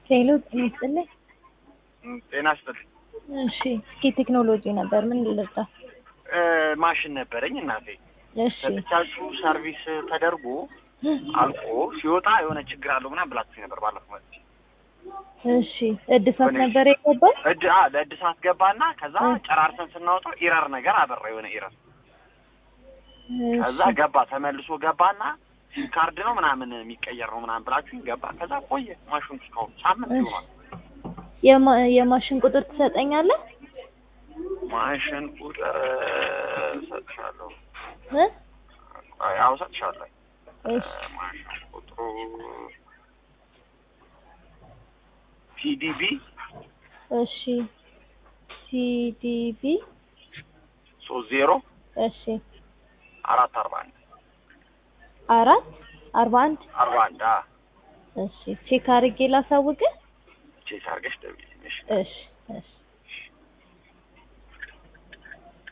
ሄሎ ጤና ይስጥልኝ። ጤና ይስጥልኝ። እሺ እስኪ ቴክኖሎጂ ነበር ምን ልርዳ? እ ማሽን ነበረኝ እናቴ እሺ ሰጥቻችሁ ሰርቪስ ተደርጎ አልቆ ሲወጣ የሆነ ችግር አለው ምናምን ብላችሁ ነበር ባለፈው መጥቼ እሺ እድሳት ነበር የገባው? እድ አ ለእድሳት ገባና ከዛ እ። ጨራርሰን ስናወጣው ኢረር ነገር አበራ የሆነ ኢረር ከዛ እሺ ገባ ተመልሶ ገባና ሲም ካርድ ነው ምናምን የሚቀየር ነው ምናምን ብላችሁኝ ገባ ከዛ ቆየ ማሽኑ እስካሁን ሳምንት እሺ። ይሆናል የማ- የማሽን ቁጥር ትሰጠኛለህ? ማሽን ቁጥር ሰጥሻለሁ እ? ያው ሰጥሻለሁ እሺ ማሽን ቁጥሩ ፒዲቢ እሺ ሲዲቢ ሶስት ዜሮ እሺ አራት አርባ አንድ አራት አርባ አንድ አርባ አንድ አ እሺ ቼክ አድርጌ ላሳውቅህ። ቼክ አድርገሽ ደውዪልኝ እሺ እሺ እሺ